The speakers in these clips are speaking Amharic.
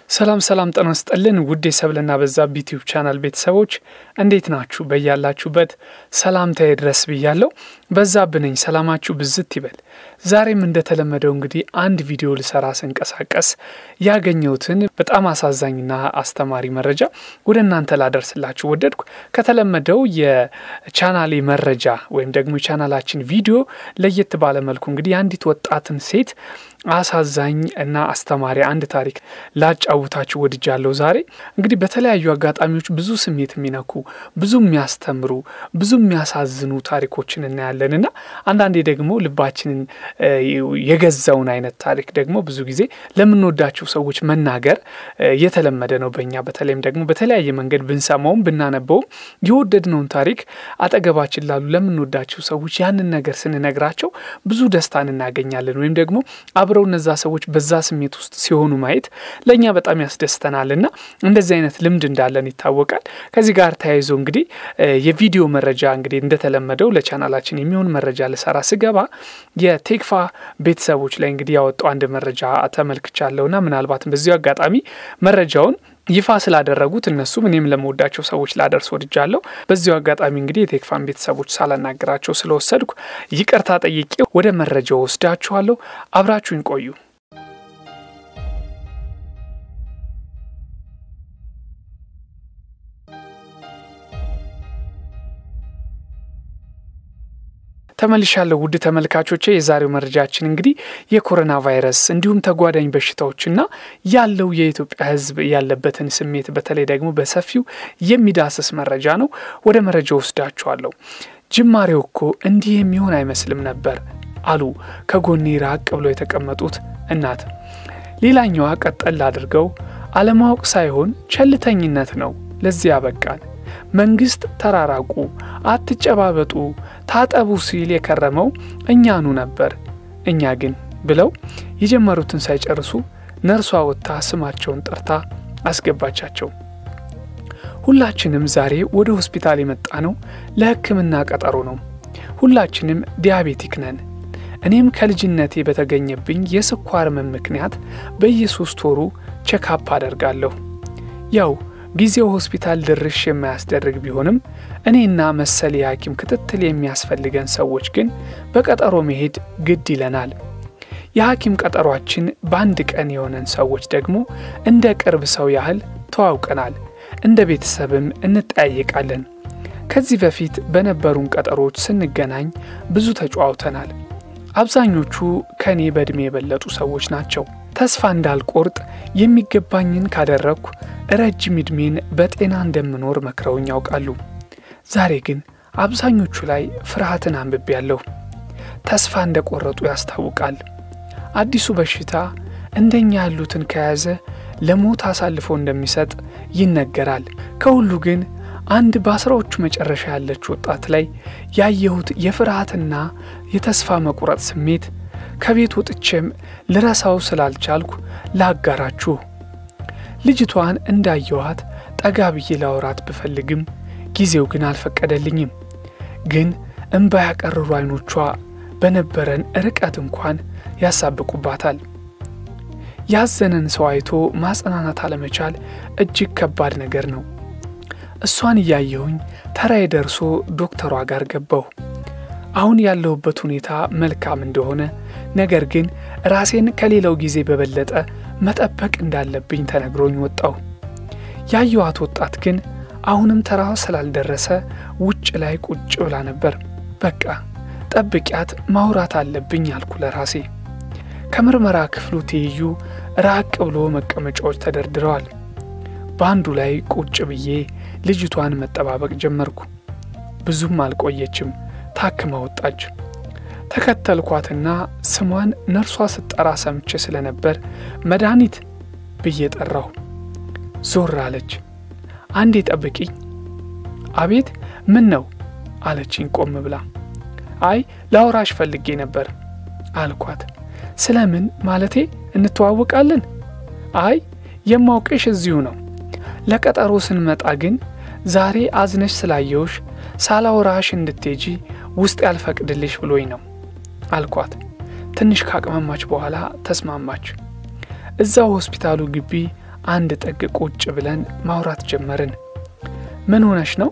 ሰላም ሰላም ጤና ይስጥልን ውድ የሰብልና በዛብህ ዩቲዩብ ቻናል ቤተሰቦች እንዴት ናችሁ? በያላችሁበት ሰላምታዬ ድረስ ብያለሁ። በዛብህ ነኝ። ሰላማችሁ ብዝት ይበል። ዛሬም እንደተለመደው እንግዲህ አንድ ቪዲዮ ልሰራ ስንቀሳቀስ ያገኘሁትን በጣም አሳዛኝና አስተማሪ መረጃ ወደ እናንተ ላደርስላችሁ ወደድኩ። ከተለመደው የቻናሌ መረጃ ወይም ደግሞ የቻናላችን ቪዲዮ ለየት ባለ መልኩ እንግዲህ የአንዲት ወጣትን ሴት አሳዛኝ እና አስተማሪ አንድ ታሪክ ላጫውታችሁ ወድጃለሁ። ዛሬ እንግዲህ በተለያዩ አጋጣሚዎች ብዙ ስሜት የሚነኩ ብዙ የሚያስተምሩ ብዙ የሚያሳዝኑ ታሪኮችን እናያለን እና አንዳንዴ ደግሞ ልባችንን የገዛውን አይነት ታሪክ ደግሞ ብዙ ጊዜ ለምንወዳቸው ሰዎች መናገር የተለመደ ነው በእኛ በተለይም ደግሞ በተለያየ መንገድ ብንሰማውም ብናነበውም የወደድነውን ታሪክ አጠገባችን ላሉ ለምንወዳቸው ሰዎች ያንን ነገር ስንነግራቸው ብዙ ደስታን እናገኛለን ወይም ደግሞ አብረው እነዛ ሰዎች በዛ ስሜት ውስጥ ሲሆኑ ማየት ለእኛ በጣም ያስደስተናል እና እንደዚህ አይነት ልምድ እንዳለን ይታወቃል። ከዚህ ጋር ተያይዞ እንግዲህ የቪዲዮ መረጃ እንግዲህ እንደተለመደው ለቻናላችን የሚሆን መረጃ ልሰራ ስገባ የቴክፋ ቤተሰቦች ላይ እንግዲህ ያወጣው አንድ መረጃ ተመልክቻለሁና ምናልባትም በዚሁ አጋጣሚ መረጃውን ይፋ ስላደረጉት እነሱም እኔም ለመወዳቸው ሰዎች ላደርስ ወድጃለሁ። በዚሁ አጋጣሚ እንግዲህ የቴክፋን ቤተሰቦች ሳላናገራቸው ስለወሰድኩ ይቅርታ ጠይቄ ወደ መረጃው ወስዳችኋለሁ። አብራችሁኝ ቆዩ። ተመልሻለሁ ውድ ተመልካቾቼ። የዛሬው መረጃችን እንግዲህ የኮሮና ቫይረስ እንዲሁም ተጓዳኝ በሽታዎችና ያለው የኢትዮጵያ ሕዝብ ያለበትን ስሜት በተለይ ደግሞ በሰፊው የሚዳስስ መረጃ ነው። ወደ መረጃ ወስዳችኋለሁ። ጅማሬው እኮ እንዲህ የሚሆን አይመስልም ነበር አሉ ከጎኔ ራቅ ብለው የተቀመጡት እናት። ሌላኛዋ ቀጠል አድርገው አለማወቅ ሳይሆን ቸልተኝነት ነው ለዚህ ያበቃል መንግስት ተራራቁ፣ አትጨባበጡ፣ ታጠቡ ሲል የከረመው እኛኑ ነበር። እኛ ግን ብለው የጀመሩትን ሳይጨርሱ ነርሷ ወጥታ ስማቸውን ጠርታ አስገባቻቸው። ሁላችንም ዛሬ ወደ ሆስፒታል የመጣ ነው ለሕክምና ቀጠሮ ነው። ሁላችንም ዲያቤቲክ ነን። እኔም ከልጅነቴ በተገኘብኝ የስኳር ህመም ምክንያት በየሶስት ወሩ ቼካፕ አደርጋለሁ። ያው ጊዜው ሆስፒታል ድርሽ የማያስደርግ ቢሆንም እኔና መሰል የሐኪም ክትትል የሚያስፈልገን ሰዎች ግን በቀጠሮ መሄድ ግድ ይለናል። የሐኪም ቀጠሯችን በአንድ ቀን የሆነን ሰዎች ደግሞ እንደ ቅርብ ሰው ያህል ተዋውቀናል፣ እንደ ቤተሰብም እንጠያየቃለን። ከዚህ በፊት በነበሩን ቀጠሮች ስንገናኝ ብዙ ተጨዋውተናል። አብዛኞቹ ከእኔ በዕድሜ የበለጡ ሰዎች ናቸው። ተስፋ እንዳልቆርጥ የሚገባኝን ካደረግኩ ረጅም ዕድሜን በጤና እንደምኖር መክረውኝ ያውቃሉ። ዛሬ ግን አብዛኞቹ ላይ ፍርሃትን አንብቤያለሁ። ተስፋ እንደቆረጡ ያስታውቃል። አዲሱ በሽታ እንደኛ ያሉትን ከያዘ ለሞት አሳልፎ እንደሚሰጥ ይነገራል። ከሁሉ ግን አንድ በአስራዎቹ መጨረሻ ያለች ወጣት ላይ ያየሁት የፍርሃትና የተስፋ መቁረጥ ስሜት ከቤት ወጥቼም ልረሳው ስላልቻልኩ ላጋራችሁ። ልጅቷን እንዳየኋት ጠጋ ብዬ ላወራት ብፈልግም ጊዜው ግን አልፈቀደልኝም። ግን እምባ ያቀርሩ አይኖቿ በነበረን ርቀት እንኳን ያሳብቁባታል። ያዘነን ሰው አይቶ ማጽናናት አለመቻል እጅግ ከባድ ነገር ነው። እሷን እያየሁኝ ተራዬ ደርሶ ዶክተሯ ጋር ገባሁ። አሁን ያለሁበት ሁኔታ መልካም እንደሆነ ነገር ግን ራሴን ከሌላው ጊዜ በበለጠ መጠበቅ እንዳለብኝ ተነግሮኝ ወጣሁ። ያየኋት ወጣት ግን አሁንም ተራዋ ስላልደረሰ ውጭ ላይ ቁጭ ብላ ነበር። በቃ ጠብቂያት፣ ማውራት አለብኝ አልኩ ለራሴ። ከምርመራ ክፍሉ ትይዩ ራቅ ብሎ መቀመጫዎች ተደርድረዋል። በአንዱ ላይ ቁጭ ብዬ ልጅቷን መጠባበቅ ጀመርኩ። ብዙም አልቆየችም፣ ታክማ ወጣች። ተከተልኳትና ስሟን ነርሷ ስትጠራ ሰምቼ ስለነበር መድኃኒት ብዬ ጠራሁ። ዞር አለች። አንዴ ጠብቂኝ። አቤት፣ ምን ነው አለችኝ ቆም ብላ። አይ ላውራሽ ፈልጌ ነበር አልኳት። ስለምን ማለቴ እንተዋወቃለን? አይ የማውቅሽ እዚሁ ነው። ለቀጠሮ ስንመጣ ግን ዛሬ አዝነሽ ስላየውሽ ሳላውራሽ እንድትሄጂ ውስጥ ያልፈቅድልሽ ብሎኝ ነው አልኳት። ትንሽ ካቅማማች በኋላ ተስማማች። እዛው ሆስፒታሉ ግቢ አንድ ጥግ ቁጭ ብለን ማውራት ጀመርን። ምን ሆነሽ ነው?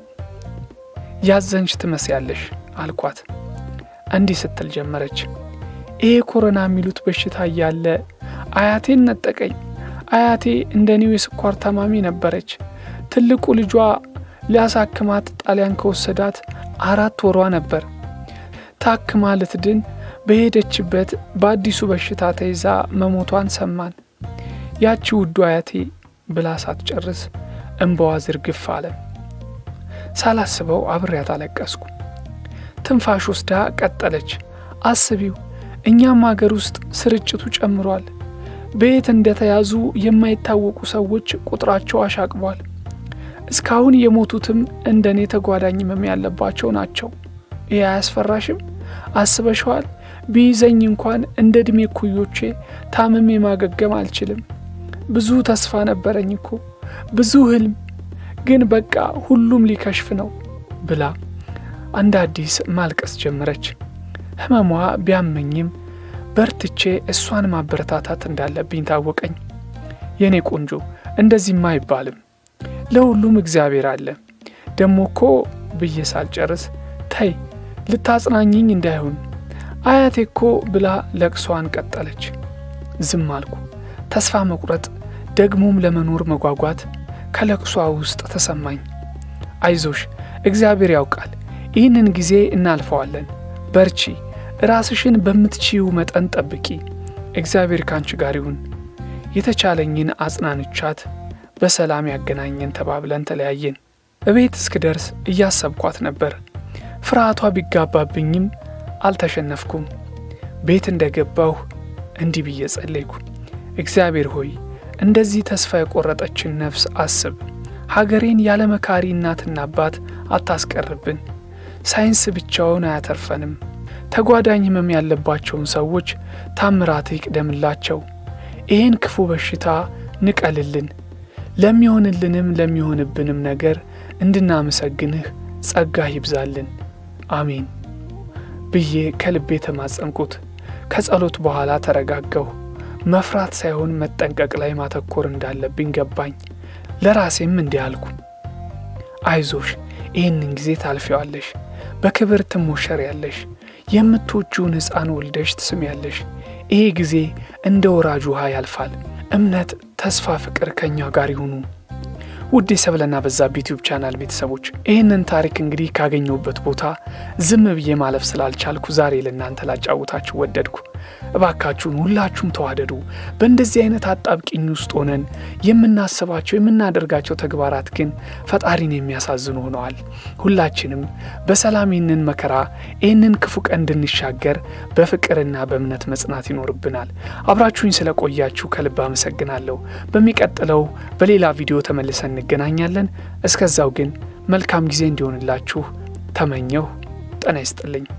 ያዘንሽ ትመስያለሽ አልኳት። እንዲህ ስትል ጀመረች። ይሄ ኮሮና የሚሉት በሽታ እያለ አያቴን ነጠቀኝ። አያቴ እንደ ኒው የስኳር ታማሚ ነበረች። ትልቁ ልጇ ሊያሳክማት ጣሊያን ከወሰዳት አራት ወሯ ነበር። ታክማ ልትድን በሄደችበት በአዲሱ በሽታ ተይዛ መሞቷን ሰማን። ያቺ ውዱ አያቴ ብላ ሳትጨርስ እንባዋ ዝርግፍ አለ። ሳላስበው አብሬያት አለቀስኩ። ትንፋሽ ወስዳ ቀጠለች። አስቢው፣ እኛም አገር ውስጥ ስርጭቱ ጨምሯል። በየት እንደተያዙ የማይታወቁ ሰዎች ቁጥራቸው አሻቅቧል። እስካሁን የሞቱትም እንደ እኔ ተጓዳኝ ህመም ያለባቸው ናቸው። ይህ አያስፈራሽም? አስበሸዋል? ቢይዘኝ እንኳን እንደ ዕድሜ ኩዮቼ ታምሜ ማገገም አልችልም። ብዙ ተስፋ ነበረኝ እኮ ብዙ ህልም፣ ግን በቃ ሁሉም ሊከሽፍ ነው ብላ እንደ አዲስ ማልቀስ ጀመረች። ህመሟ ቢያመኝም በርትቼ እሷን ማበረታታት እንዳለብኝ ታወቀኝ። የእኔ ቆንጆ እንደዚህማ አይባልም፣ ለሁሉም እግዚአብሔር አለ። ደሞ እኮ ብዬ ሳልጨርስ ተይ ልታጽናኝኝ እንዳይሆን አያቴ እኮ ብላ ለቅሷን ቀጠለች። ዝም አልኩ። ተስፋ መቁረጥ ደግሞም ለመኖር መጓጓት ከለቅሷ ውስጥ ተሰማኝ። አይዞሽ፣ እግዚአብሔር ያውቃል። ይህንን ጊዜ እናልፈዋለን። በርቺ፣ ራስሽን በምትችይው መጠን ጠብቂ። እግዚአብሔር ካንቺ ጋር ይሁን። የተቻለኝን አጽናንቻት በሰላም ያገናኘን ተባብለን ተለያየን። እቤት እስክደርስ እያሰብኳት ነበር። ፍርሃቷ ቢጋባብኝም አልተሸነፍኩም። ቤት እንደገባሁ እንዲህ ብዬ ጸለይኩ። እግዚአብሔር ሆይ እንደዚህ ተስፋ የቆረጠችን ነፍስ አስብ። ሀገሬን ያለ መካሪ እናትና አባት አታስቀርብን። ሳይንስ ብቻውን አያተርፈንም። ተጓዳኝ ህመም ያለባቸውን ሰዎች ታምራት ይቅደምላቸው። ይህን ክፉ በሽታ ንቀልልን። ለሚሆንልንም ለሚሆንብንም ነገር እንድናመሰግንህ ጸጋህ ይብዛልን። አሜን ብዬ ከልቤ ተማጸንኩት። ከጸሎት በኋላ ተረጋጋሁ። መፍራት ሳይሆን መጠንቀቅ ላይ ማተኮር እንዳለብኝ ገባኝ። ለራሴም እንዲህ አልኩ፣ አይዞሽ፣ ይህንን ጊዜ ታልፊዋለሽ፣ በክብር ትሞሸሪያለሽ፣ የምትወጂውን ሕፃን ወልደሽ ትስሚያለሽ። ይሄ ጊዜ እንደ ወራጅ ውሃ ያልፋል። እምነት፣ ተስፋ፣ ፍቅር ከእኛ ጋር ይሁኑ። ውድ የሰብለና በዛብህ ዩቲዩብ ቻናል ቤተሰቦች ይህንን ታሪክ እንግዲህ ካገኘሁበት ቦታ ዝም ብዬ ማለፍ ስላልቻልኩ ዛሬ ለእናንተ ላጫውታችሁ ወደድኩ። እባካችሁን ሁላችሁም ተዋደዱ። በእንደዚህ አይነት አጣብቂኝ ውስጥ ሆነን የምናስባቸው የምናደርጋቸው ተግባራት ግን ፈጣሪን የሚያሳዝኑ ሆነዋል። ሁላችንም በሰላም ይህንን መከራ ይህንን ክፉ ቀን እንድንሻገር በፍቅርና በእምነት መጽናት ይኖርብናል። አብራችሁኝ ስለቆያችሁ ከልብ አመሰግናለሁ። በሚቀጥለው በሌላ ቪዲዮ ተመልሰን እንገናኛለን። እስከዛው ግን መልካም ጊዜ እንዲሆንላችሁ ተመኘሁ። ጤና ይስጥልኝ።